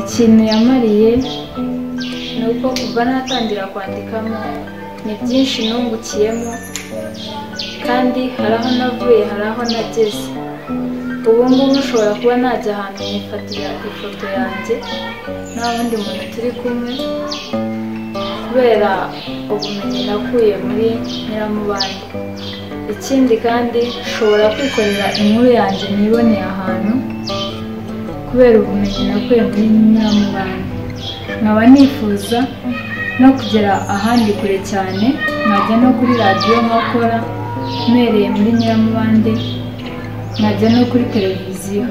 ikintu yamariye ni uko kuva natangira kwandikamo ni byinshi nungukiyemo kandi hari aho navuye hari aho nageze ubu ngubu ushobora kuba najya ahantu nkifatira ifoto yanjye nta wundi muntu turi kumwe kubera ubumenyi nakuye muri nyiramubande ikindi kandi nshobora kwikorera inkuru yanjye niboneye ahantu kubera ubumenyi nakuye muri nyiramubande nkaba nifuza no kugera ahandi kure cyane nkajya no kuri radiyo nkakora mpereye muri nyiramubande nkajya no kuri televiziyo